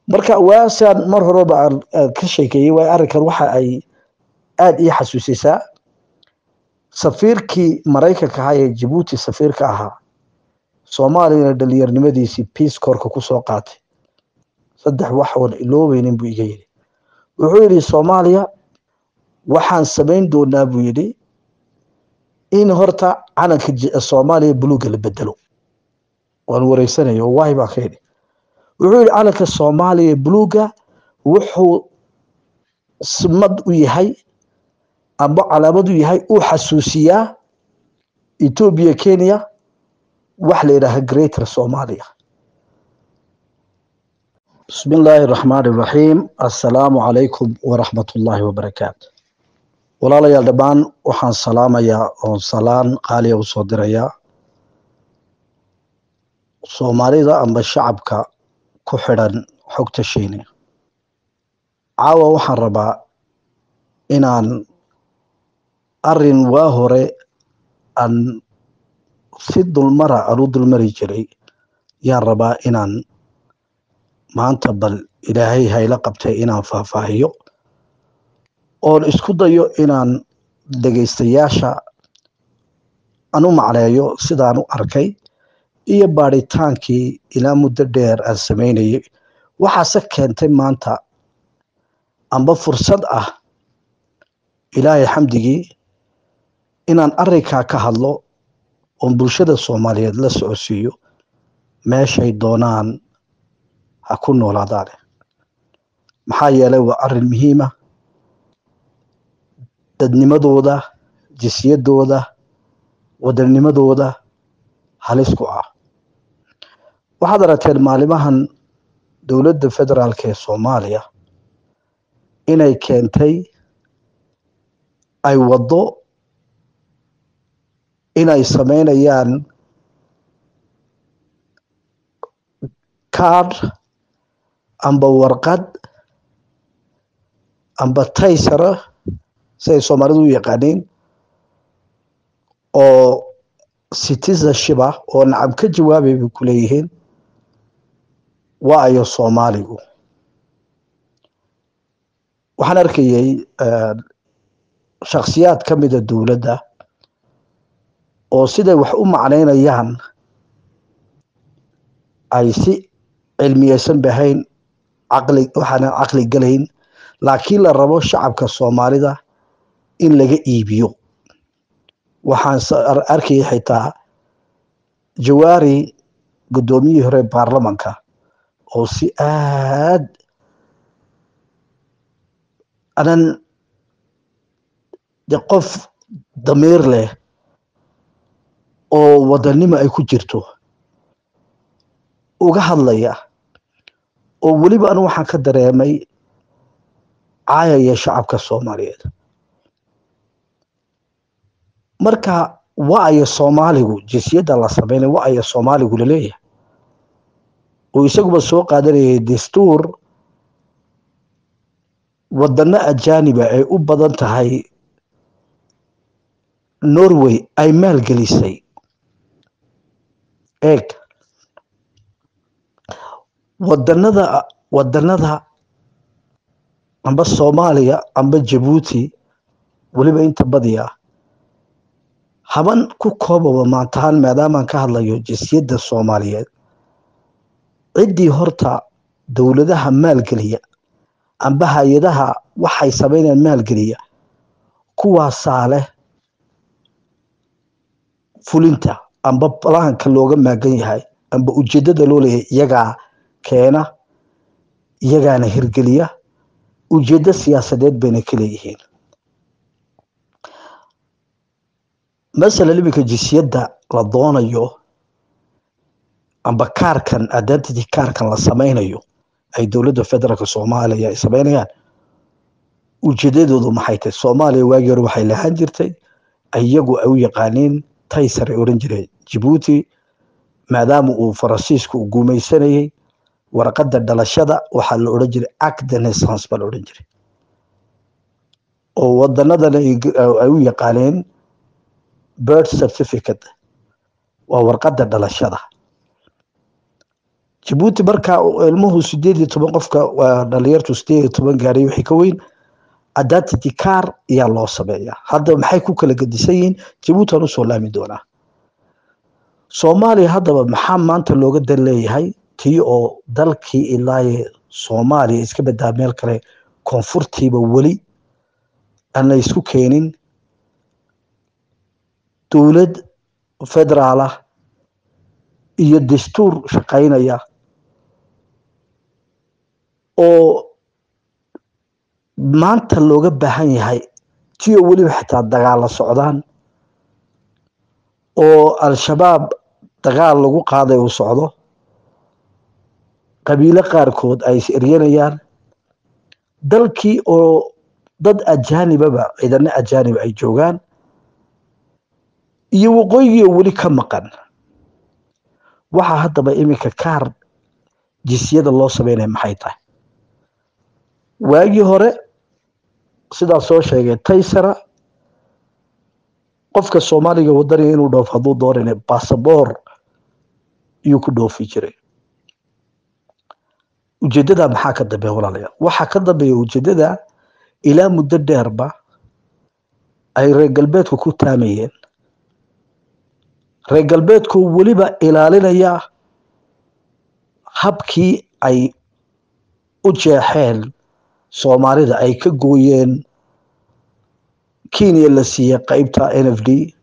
marka waasaan mar horeba aan ka sheekeeyey waay arrinkan waxa ay aada ii xasuusisaa safiirkii maraykanka ahaa ee jabuuti safiirka ahaa soomaaliyana dhalinyarnimadiisii peace corka kusoo qaatay saddex wax oon iloobeynin buu iga yidhi wuxuu yidhi soomaaliya waxaan samayn doonaa buu yidhi in horta calanka soomaaliya buluuga la bedelo waan wareysanayo waay baan ka yidhi wuxuu yidhi calanka soomaaliya buluuga wuxuu simad u yahay amba calaamad u yahay uu xasuusiyaa etoobiya kenya wax la yidhaaha greater somalia bismi illaahi araxmaan iraxiim assalaamu calaykum waraxmat ullaahi wabarakaatu walaalayaal dhammaan waxaan salaamayaa oon salaan qaaliya usoo dirayaa soomaalida amba shacabka ku xidhan xogta shiine caawa waxaan rabaa inaan arin waa hore aan si dulmara aan u dulmari jiray yaan rabaa inaan maanta bal ilaahay hayla qabtay inaan faahfaahiyo oon isku dayo inaan dhegaystayaasha aan u macneeyo sidaan u arkay iyo baadhitaankii ilaa muddo dheer aan samaynayay waxaase keentay maanta amba fursad ah ilaahay xamdigii inaan arrinkaa ka hadlo oon bulshada soomaaliyeed la socodsiiyo meeshay doonaan ha ku noolaadaane maxaa yeelay waa arrin muhiima dadnimadooda jisyadooda wadanimadooda halis ku ah waxaad aragteen maalimahan dowladda federaalk ee soomaaliya inay keentay ay waddo inay samaynayaan card amba warqad amba taysara siay soomaalidu u yaqaaniin oo citizenship ah oo nacab ka jawaabay bay ku leeyihiin waa ayo soomaaligu waxaan arkayay shakhsiyaad ka mida dowladda oo siday wax u macnaynayaan ay si cilmiyeysan bahayn caqli waxaanan caqli galayn laakiin la rabo shacabka soomaalida in laga iibiyo waxaan arkayay xitaa jawaari guddoomiyihii hore baarlamanka oo si aad anan de qof damiir leh oo wadanimo ay ku jirto uga hadlaya oo weliba anu waxaan ka dareemay caayaya shacabka soomaaliyeed marka wa-aya soomaaligu jinsiyadda la sameynay wa-aya soomaaligu laleeyahay oo isaguba soo qaadanayay dastuur wadano ajaaniba ay u badan tahay norway ay maalgelisay eeg wadanada wadanada amba soomaaliya amba jabuuti weliba inta badiya haban ku koobaba maantahaan maadaamaan ka hadlayo jinsiyadda soomaaliyeed ciddii horta dowladaha maalgeliya amba hay-adaha waxay samaynayaan maalgeliya kuwaasaa leh fulinta amba balaanka looga maagan yahay amba ujeeddada loo leeyahay iyagaa keena iyagaana hirgeliya ujeeddo siyaasadeed bayna ka leeyihiin masalan iminka jinsiyadda la doonayo amba kaarkan identity kaarkan la samaynayo ay dowladda federaalka soomaaliya ay samaynayaan ujeedadoodu maxay tahay soomaaliya waagii hore waxay lahaan jirtay iyagu ay u yaqaaniin taysar ay odhan jireen jabuuti maadaama uu faransiisku u guumaysanayey warqadda dhalashada waxaa la odhan jiray act de naissance baa la odhan jiray oo wadanadan ay u yaqaaneen birth certificate waa warqadda dhalashada jabuuti markaa ilmuhu sideed iyo toban qofka dhalinyartu sideed iyo toban gaaray wixii ka weyn identity car ayaa loo sameeyaa hadda maxay ku kala gedisan yihiin jabuuti aan usoo laami doonaa soomaaliya haddaba maxaa maanta looga dan leeyahay tii oo dalkii ilaaye soomaaliya iska badaa meel kale koonfurtiiba weli aan la isku keenin dowlad federaal ah iyo dastuur shaqaynaya oo maanta looga baahan yahay ti oo weliba xitaa dagaalla socdaan oo al-shabaab dagaal lagu qaaday uu socdo qabiilo qaarkood ay is eryanayaan dalkii oo dad ajaanibaba ciidano ajaaniba ay joogaan iyo waqooyigii oo weli ka maqan waxaa haddaba iminka kaar jisyada loo sameynaya maxay tahay waagii hore sidaa soo sheegay taysara qofka soomaaliga wadaniga inuu dhoofo hadduu doonayna basaboor iyuu ku dhoofi jiray ujeeddada maxaa ka dambeeya walaalayaal waxaa ka dambeeya ujeeddada ilaa muddo dheerba ay reer galbeedku ku taamayeen reer galbeedku weliba ilaalinaya habkii ay u jeexeen soomaalida ay ka gooyeen kenya la siiyey qeybta n f d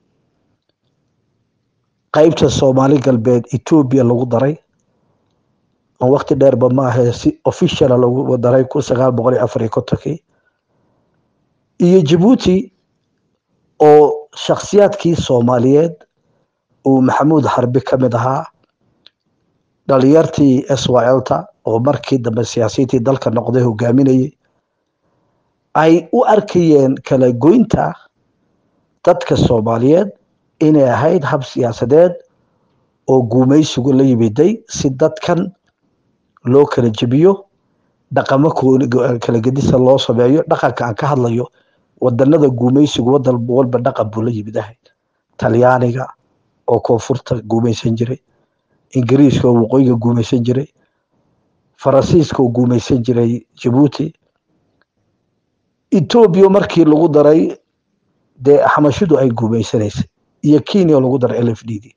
qeybta soomaali galbeed etoobiya lagu daray oo wakti dheerba maahae si officiala lagu daray kun sagaal boqol iyo afar iyo kontonkii iyo jabuuti oo shakhsiyaadkii soomaaliyeed uu maxamuud xarbi ka mid ahaa dhalinyartii s y lta oo markii dambe siyaasiyiintii dalka noqday hogaaminayay ay u arkayeen kala goynta dadka soomaaliyeed inay ahayd hab siyaasadeed oo guumaysigu la yimiday si dadkan loo kala jebiyo dhaqamo kala gedisa loo sameeyo dhaqanka aan ka hadlayo wadanada guumaysigu wadan walba dhaqan buu la yimid ahay talyaaniga oo koonfurta guumaysan jiray ingiriiska oo waqooyiga guumaysan jiray faransiiska oo guumaysan jiray jabuuti etoobiya markii lagu daray dee xamashidu ay guumaysanaysay iyo kenya oo lagu daray l f d d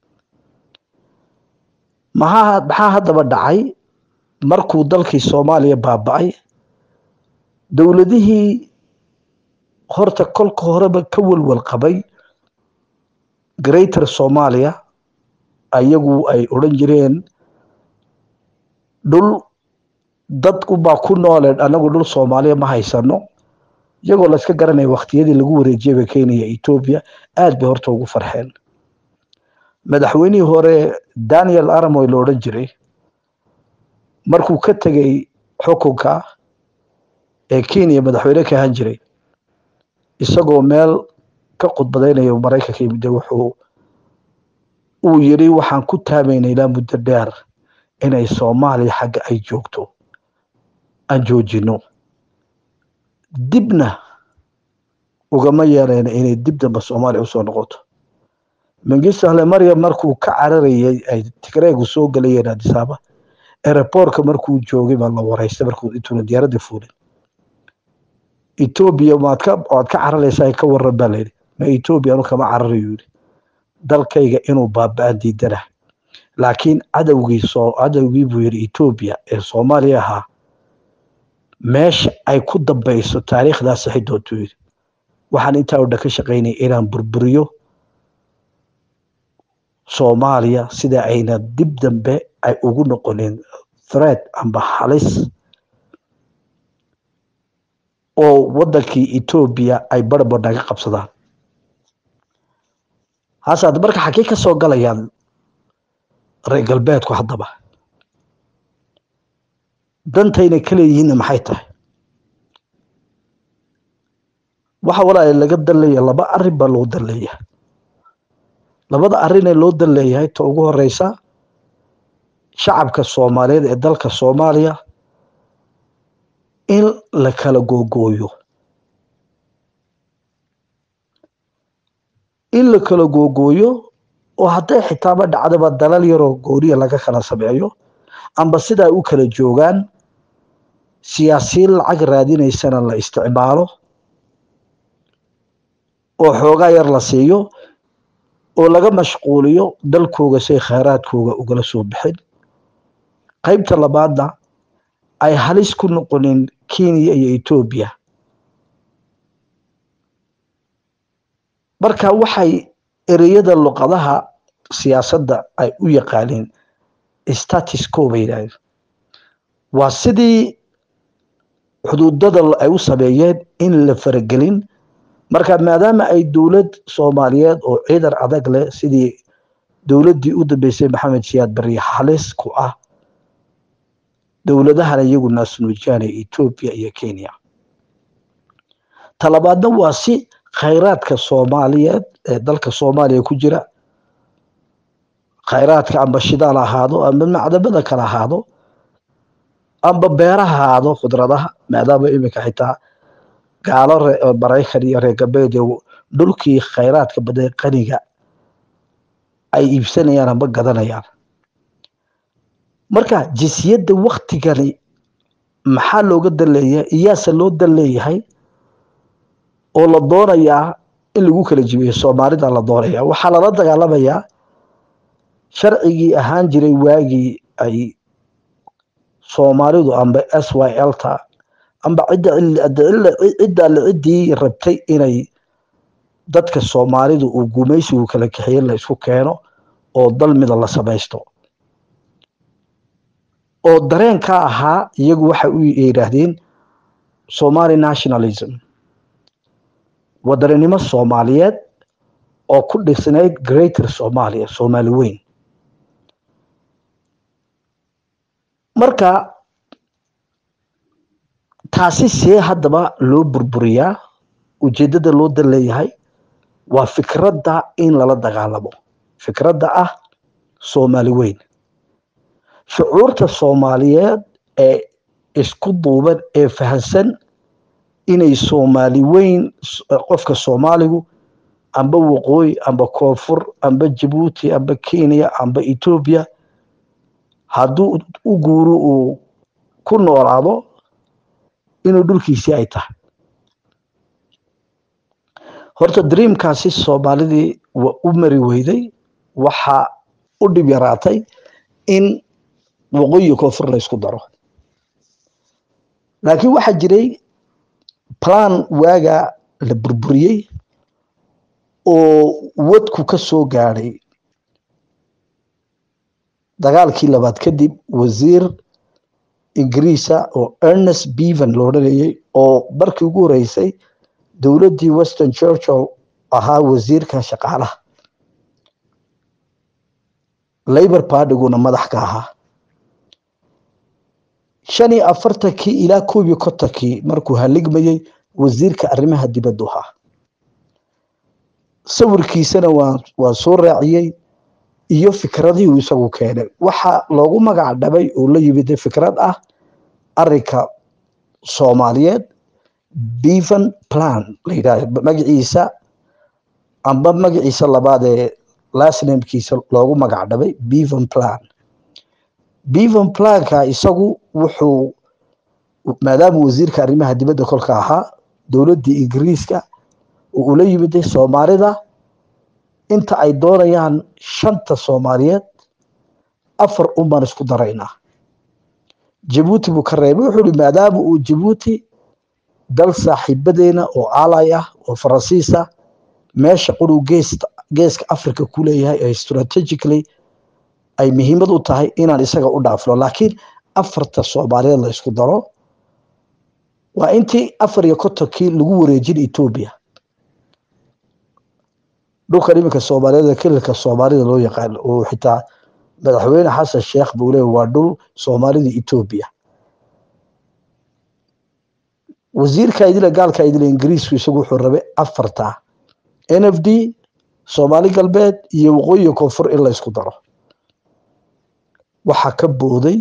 maxaa maxaa haddaba dhacay markuu dalkii soomaaliya baaba-ay dowladihii horta kolka horeba ka welwel qabay greater somalia ayagu ay odran jireen dhul dad ubaa ku nooleen anagu dhul soomaaliya ma haysano iyagoo la iska garanaya waktiyadii lagu wareejiyaba kenya etoobiya aad bay horta ugu farxeen madaxweynihii hore daniel aramoy la odhan jiray markuu ka tegey xukunka ee kenya madaxweyne ka ahaan jiray isagoo meel ka khudbadaynayo maraykanka yimide wuxuu uu yiri waxaan ku taamayna ilaa muddo dheer inay soomaaliya xagga ay joogto aan joojino dibna ugama yeelayna inay dib damba soomaaliya usoo noqoto mengistu hale maryam markuu ka cararayay ay tigreegu soo gelayeen adisaaba aeroboortka markuu joogay baa la wareystay markuu intuuna diyaaradda fuulin etoobiya maad ka waad ka cararaysaa ka waran baa layidhi ma etoobiya anu kama cararayo yidhi dalkayga inuu baaba-aan diidana laakiin cadowgii soo cadowgii buu yidhi etoobiya ee soomaaliya ahaa meesha ay ku dambayso taariikhdaas saxi doontuu yidhi waxaan intaa o dhan ka shaqaynaya inaan burburiyo soomaaliya sida ayna dib dambe ay ugu noqonin thread amba halis oo waddankii etoobiya ay barbar naga qabsadaan hasaad marka xaggee ka soo galayaan reer galbeedku haddaba dantayna ka leeyihiinna maxay tahay waxa walaala laga dan leeyahay laba arrin baa loo dan leeyahay labada arrin ee loo dan leeyahay ta ugu horeysa shacabka soomaaliyeed ee dalka soomaaliya in la kala googooyo in la kala googooyo oo hadday xitaaba dhacdaba dalal yaroo gooniya laga kala sameeyo amba sidaa u kala joogaan siyaasiyiin lacag raadinaysana la isticmaalo oo xoogaa yar la siiyo oo laga mashquuliyo dalkooga say khayraadkooga ugala soo bixin qaybta labaadna ay halis ku noqonin kenya iyo etoobiya marka waxay ereyada luqadaha siyaasadda ay u yaqaaniin status co bay yidhahdeen waa sidii xuduudada ay u sameeyeen in la faragelin marka maadaama ay dowlad soomaaliyeed oo ciidan adag leh sidii dowladdii u dambeysay maxamed siyaad bari halis ku ah dowladahana iyagu naasnuujaana etoobiya iyo kenya talabaadna waa si khayraadka soomaaliyeed ee dalka soomaaliya ku jira khayraadka amba shidaal ahaado amba macdamada kale ahaado amba beeraha ahaado khudradaha maadaama iminka xitaa gaalo maraykan iyo reer galbeed dhulkii khayraadka badan qaniga ay iibsanayaan amba gadanayaan marka jinsiyadda waktigani maxaa looga dan leeyahay iyaase loo dan leeyahay oo la doonayaa in lagu kala jibiyo soomaalida la doonaya waxaa lala dagaalamayaa sharcigii ahaan jiray waagii ay soomaalidu amba s y l ta amba ciddaa la ciddii rabtay inay dadka soomaalidu uu gumaysigu kala kaxiye la isku keeno oo dal mida la samaysto oo dareenka ahaa iyagu waxa u yidhaahdeen somali nationalism wadaninimo soomaaliyeed oo ku dhisnayd greater somalia soomaali weyn marka taasi see haddaba loo burburiyaa ujeeddada loo dan leeyahay waa fikradda in lala dagaalamo fikradda ah soomaali weyn shucuurta soomaaliyeed ee isku duuban ee fahansan inay soomaali weyn qofka soomaaligu amba waqooyi amba koonfur amba jabuuti amba kenya amba etoobiya hadduu u guuro uu ku noolaado inuu dhulkiisii ay tahay horta dreamkaasi soomaalidii waa u mari weyday waxaa u dhib yaraatay in waqooyi koonfur la ysku daro laakiin waxaa jiray plan waaga la burburiyey oo wadku ka soo gaadhay dagaalkii labaad kadib wasiir ingiriisa oo ernest bevan lo odhanayay oo markii ugu horeysay dowladdii western churchill ahaa wasiirka shaqaalaha labor partiguna madax ka ahaa shan iyo afartankii ilaa koob iyo kontonkii markuu haligmayey wasiirka arrimaha dibaddu ahaa sawirkiisana waa waa soo raaciyey iyo fikradihii uu isagu keenay waxaa loogu magac dhabay oo la yimid fikrad ah arinka soomaaliyeed bevan plan la yidhahdo magaciisa amba magaciisa labaad ee lasnamkiisa loogu magac dhabay bevan plan bevan planka isagu wuxuu maadaama wasiirka arrimaha dibadda kolka ahaa dowladdii ingiriiska oo ula yimiday soomaalida inta ay doonayaan shanta soomaaliyeed afar un baan isku daraynaa jabuuti buu ka reebay wuxuu ihi maadaama uu jabuuti dal saaxiibadeena oo aalay ah oo faransiisa meesha quruu geesta geeska africa ku leeyahay ee strategically ay muhiimad u tahay inaan isaga u dhaafno laakiin afarta soomaaliyeed la isku daro waa intii afar iyo kontonkii lagu wareejin etoobiya dhulkan iminka soomaaliyeed kililka soomaalida loo yaqaan oo xitaa madaxweyne xasan sheekh buu leeya waa dhul soomaalida etoobiya wasiirka idile gaalka idile ingiriisku isagu wuxuu rabay afarta n f d soomaali galbeed iyo waqooyiga koonfur in la isku daro waxaa ka booday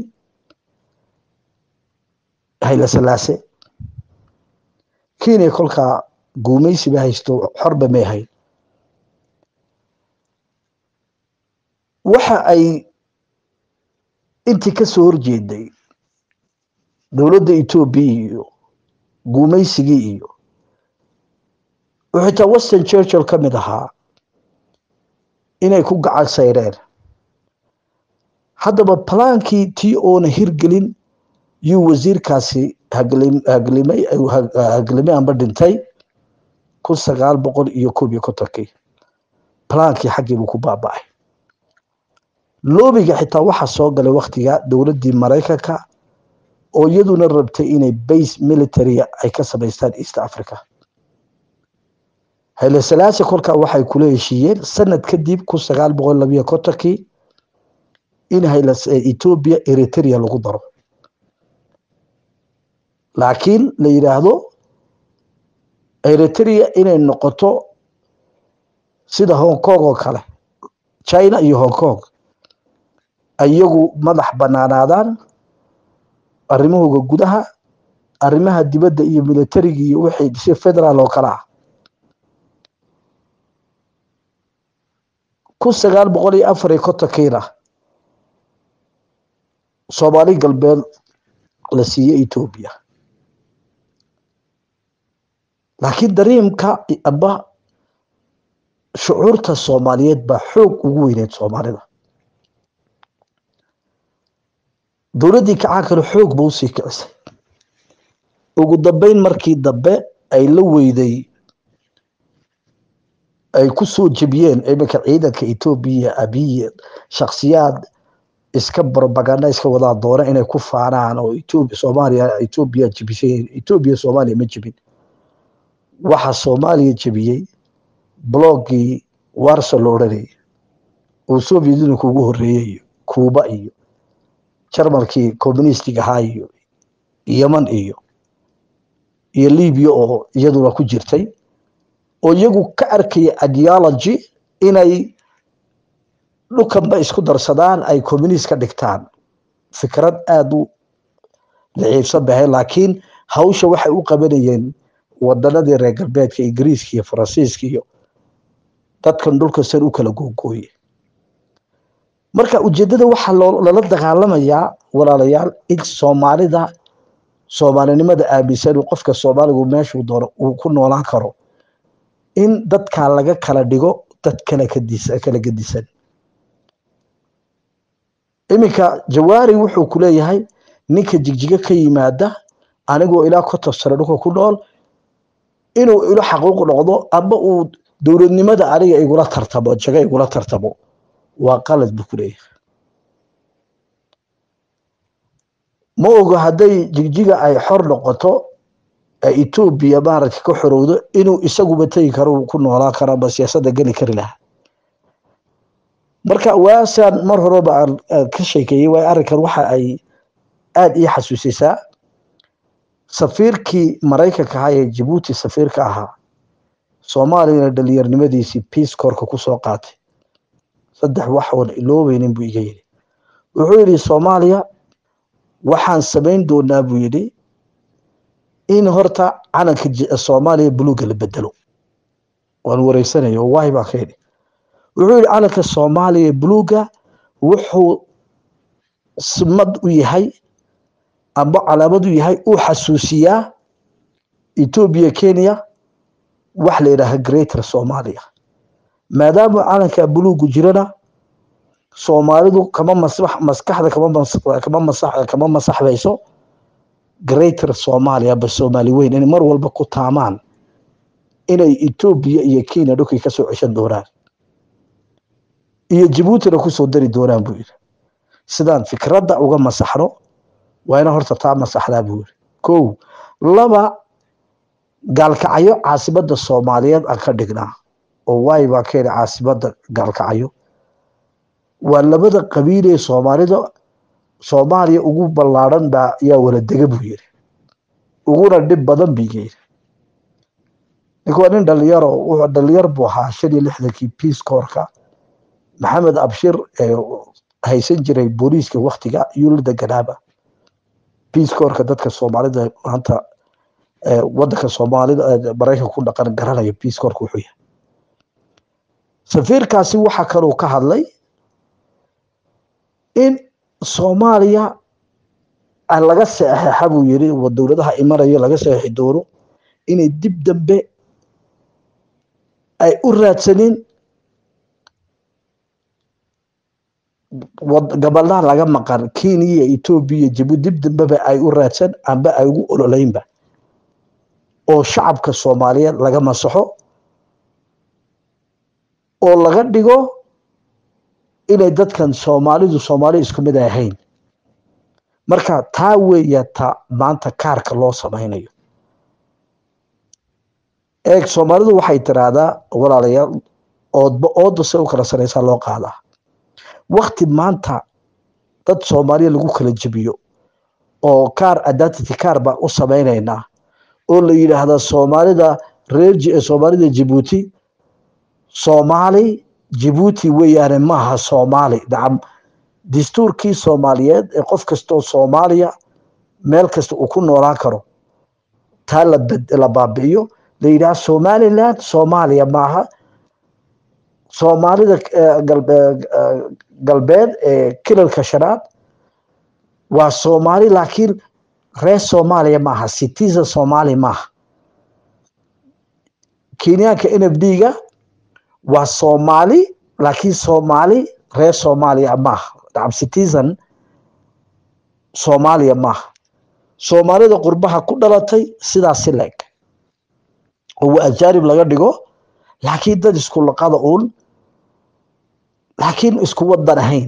hayla salaase kenya kolkaa guumaysi ba haysto xorba may hayn waxa ay intii ka soo horjeeday dowladda etoobiya iyo guumaysigii iyo oo xitaa western churchill ka mid ahaa inay ku gacan sayreen haddaba balaankii tii oona hirgelin yuu wasiirkaasi haglimay haglimay amba dhintay kun sagaal boqol iyo koob iyo kontonkii balaankii xaggii buu ku baaba'ay loobiga xitaa waxaa soo galay waktiga dowladdii maraykanka oo iyaduna rabtay inay base militaria ay ka samaystaan east africa hayle salaasi kolkaa waxay kula heshiiyeen sanad kadib kun sagaal boqol labiyo kontonkii in hayle etoobiya eritrea lagu daro laakiin la yidhaahdo eritrea inay noqoto sida hong kong oo kale china iyo hong kong iyagu madax banaanaadaan arrimahooga gudaha arrimaha dibadda iyo militariga iyo wixii si federaal oo kale ah kun sagaal boqol iyo afar iyo kontonkiina soomaali galbeed la siiyey etoobiya laakiin dariimka amba shucuurta soomaaliyeed baa xoog ugu weyneed soomaalida dowladdii kacaankana xoog ba usii kicisay ugu dambeyn markii dambe ay la weyday ay ku soo jebiyeen iminka ciidanka etoobiya abiye shaksiyaad iska brobaganda iska wadaa doona inay ku faanaan oo etoobiya soomaaliya etoobiya jebisay etoobiya soomaaliya ma jebin waxa soomaaliya jebiyey bloggii warso la odhanayay oo soviet unionka ugu horreeyey iyo cuuba iyo jarmalkii communistig ahaa iyo yeman iyo iyo libiya oo iyaduna ku jirtay oo iyagu ka arkaya ideology inay dhukanba isku darsadaan ay communist ka dhigtaan fikrad aada u daciifsan bahay laakiin hawsha waxay u qabanayeen wadanadii reer galbeedka ingiriiska iyo faransiiska iyo dadkan dhulka san u kala googooye marka ujeeddada waxaa lala dagaalamayaa walaalayaal in soomaalida soomaalinimada aaminsan qofka soomaaligu meeshuu doono uu ku noolaan karo in dadkaa laga kala dhigo dad kala kala gedisan iminka jawaari wuxuu ku leeyahay ninka jigjigo ka yimaada anigoo ilaa konton sano dhulka ku nool inuu ilo xaquuq noqdo amba uu dowladnimada aniga igula tartamo jago igula tartamo waa qalad buu ku leeyahay ma ogo hadday jigjiga ay xor noqoto etoobiya maaragta ka xorowdo inuu isaguba tegi karo ku noolaan karo ama siyaasadda geli kari lahaa marka waasaan mar horeba aan ka sheekeeyey waay arrinkan waxa ay aada ii xasuusisaa safiirkii maraykanka ahaa ee jabuuti safiirka ahaa soomaaliyana dhalinyarnimadiisii peace corka kusoo qaatay saddex wax oon iloobeynin buu iga yidhi wuxuu yidhi soomaaliya waxaan samayn doonaa buu yidhi in horta calanka soomaaliya buluuga la bedelo waan wareysanayo oo waahi baa ka yidhi wuxuu yidhi calanka soomaaliya buluuga wuxuu simad u yahay amba calaamad u yahay uu xasuusiyaa etoobiya kenya wax la yidhaaha greater soomaaliya maadaama calanka buluugu jirana soomaalidu kama maskaxda kama masaxbayso greater soomaaliya ba soomaali weyn inay mar walba ku taamaan inay etoobiya iyo kenya dhulkii kasoo ceshan doonaan iyo jabuutina kusoo dari doonaan buu yidhi sidaan fikradda uga masaxno waa ina horta taa masaxdaa buu yidhi kow laba gaalkacyo caasimada soomaaliyeed aan ka dhignaa oo waay baa ka yidhi caasimada gaalkacyo waa labada qabiil ee soomaalida soomaaliya ugu ballaadhan baa yaa wala dega buu yidhi uguna dhib badan buu iga yidhi nink waa nin dhalinyaro wuxuu dhalinyar buu ahaa shan iyo lixdankii peace corka maxamed abshir ee haysan jiray booliiska waktiga yuu la deganaaba peace corka dadka soomaalida maanta wadanka soomaalida maraykanka ku dhaqan garanaya peace corka wuxuu yahay safiirkaasi waxa kaluu ka hadlay in soomaaliya laga seexeexa buu yiri dowladaha imanayo laga seexi doono inay dib dambe ay u raadsanin gabalaa laga maqan kenya etoobiya jabuuti dib dambeba ay u raadsan amba ay ugu ololeynba oo shacabka soomaaliyeed laga masaxo oo laga dhigo inay dadkan soomaalidu soomaali isku mid ay ahayn marka taa weeya ta maanta kaarka loo samaynayo eeg soomaalidu waxay tiraahdaa walaalayaal oodba ooda se u kala sareysaa loo qaadaa wakti maanta dad soomaaliya lagu kala jebiyo oo kaar identity kaar baan u samaynaynaa oo la yidhaahda soomaalida reer soomaalida jabuuti soomaali jabuuti weeyaane maaha soomaali nacam dastuurkii soomaaliyeed ee qof kastoo soomaaliya meel kasta uu ku noolaan karo taa la baabi'iyo la yidhaha somaliland soomaaliya maaha soomaalida galbeed ee kilalka shanaad waa soomaali laakiin reer soomaaliya maaha citizen soomaali maaha kenyaanka n f d-ga waa soomaali laakiin soomaali reer soomaaliya maaha nacam citizen soomaaliya maaha soomaalida qurbaha ku dhalatay sidaasi leeg oo waa ajaanib laga dhigo laakiin dad isku laqada uun laakiin isku wadan ahayn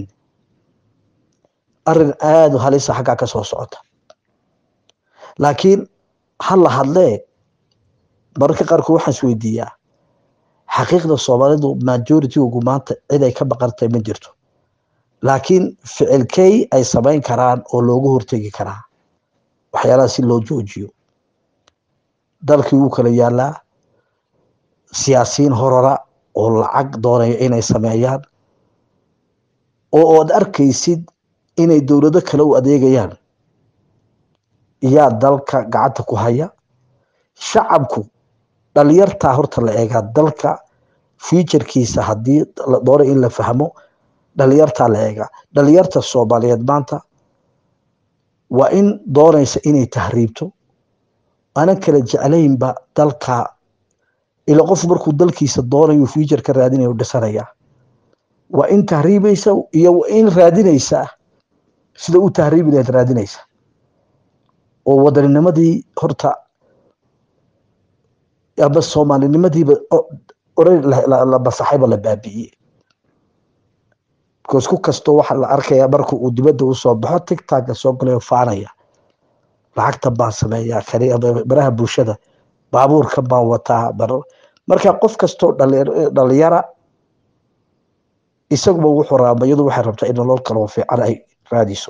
arin aada u halisa xaggaa ka soo socota laakiin ha la hadlee mararka qaarkood waxaan is weydiiyaa xaqiiqda soomaalidu majority-gu maanta cid ay ka baqantay ma jirto laakiin ficilkey ay samayn karaan oo loogu hortegi karaa waxyaalaha si loo joojiyo dalkii wuu kala yaalaa siyaasiyiin horora oo lacag doonaya inay sameeyaan oo oad arkaysid inay dowlado kale u adeegayaan yaa dalka gacanta ku haya shacabku dhalinyartaa horta la eegaa dalka futurkiisa haddii la doono in la fahmo dhalinyartaa la eegaa dhalinyarta soomaaliyeed maanta waa in doonaysa inay tahriibto aanan kala jeclaynba dalka ila qof markuu dalkiisa doonayo future ka raadinayo dhisanaya waa in tahriibaysa iyo in raadinaysa sida u tahriibi lahayd raadinaysa oo wadaninimadii horta ama soomaalinimadiiba la masaxayba la baabi'iyey because ku kastoo waxa la arkaya marka uu dibadda usoo baxo tigtagga soo galayo faanaya lacagtan baan sameeyaa kani baraha bulshada baabuurkan baan wataa marka qof kastoo dhalinyara isaguba wuxuu raaba iyadu waxay rabtaa in nolol kaloo fiican ay raadiso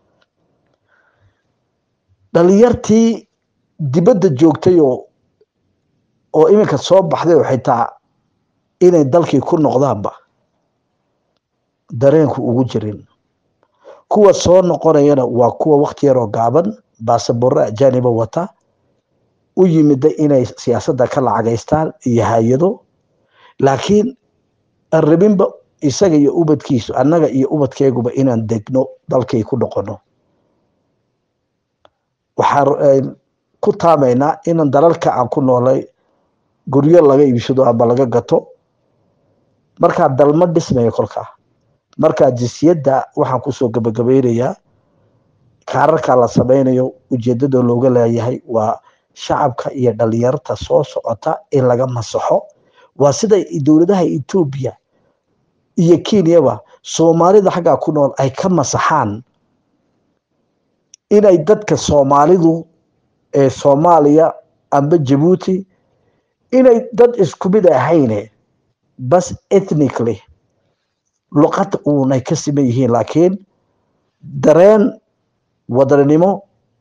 dhalinyartii dibadda joogtay oo oo iminka soo baxday oo xitaa inay dalkii ku noqdaanba dareenku ugu jirin kuwa soo noqonayana waa kuwa wakti yaroo gaaban baasaboorra ajaaniba wata u yimida inay siyaasadda ka lacagaystaan iyo hay-ado laakiin aan rabinba isaga iyo ubadkiisu annaga iyo ubadkeeguba inaan degno dalkay ku noqono waxaan ku taamaynaa inaan dalalka aan ku noolay guryo laga iibsado ama laga gato markaa dalma dhismaya kolkaa markaa jinsiyadda waxaan kusoo gabagabeynayaa kaararka la samaynayo ujeedada looga leeyahay waa shacabka iyo dhalinyarta soo socota in laga masaxo waa sida dowladaha etoobiya iyo kenyaba soomaalida xaggaa ku nool ay ka masaxaan inay dadka soomaalidu ee soomaaliya amba jabuuti inay dad isku mid ahayne bas ethnically luqad uunay ka siman yihiin laakiin dareen wadaninimo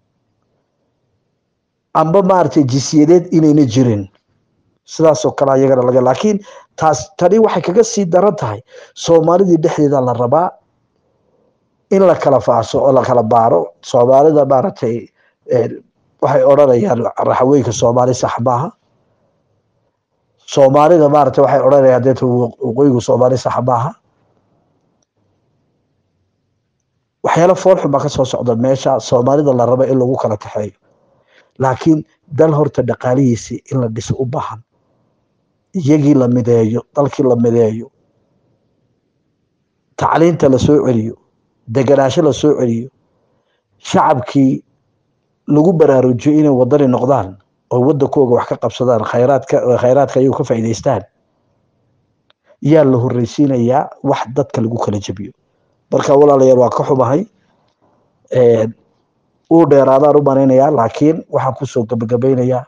amba maaragtay jinsiyadeed inayna jirin sidaasoo kale ayagana laga laakiin taas tani waxay kaga sii daran tahay soomaalidii dhexdeeda la rabaa in la kala faaso oo la kala baaro soomaalida maaragtay waxay odhanayaan raxaweyka soomaali sax maaha soomaalida maaragtay waxay odhanayaan deeta waqooyigu soomaali sax maaha waxyaalo foolxun baa ka soo socda meesha soomaalida la raba in lagu kala kaxeeyo laakiin dal horta dhaqaalihiisii in la dhiso u baahan iyagii la mideeyo dalkii la mideeyo tacliinta la soo celiyo deganaasho la soo celiyo shacabkii lagu baraarujiyo inay wadani noqdaan oo wadankooga wax ka qabsadaan khayraadka khayraadka ayagu ka faa'iidaystaan yaa la horreysiinayaa wax dadka lagu kala jebiyo marka walaalayaal waa ka xumahay uu dheeraadaan u manaynayaa laakiin waxaan kusoo gabagabaynayaa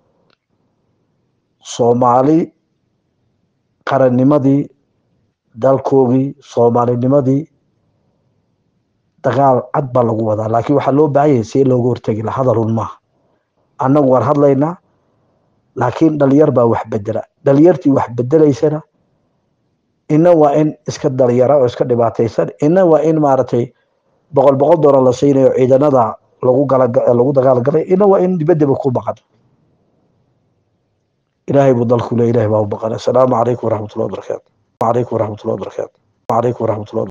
soomaali qarannimadii dalkoogii soomaalinimadii dagaal cad baa lagu wadaa laakiin waxaa loo baahan yahay see looga hortegi la hadalun maaha annagu waan hadlaynaa laakiin dhalinyar baa wax bedela dhalinyartii wax bedelaysana ina waa in iska dhalinyara oo iska dhibaataysan ina waa in maaragtay boqol boqol doolar la siinayo ciidanada lagu gala lagu dagaalgalay ina waa in dibaddaba ku baqan ilaahay buu dalku le ilahay baa u baqan assalaamu calaykum waraxmatullahi wabarakaatu calaykum waraxmatullahi wabarakaatu calaykum waraxmatullahi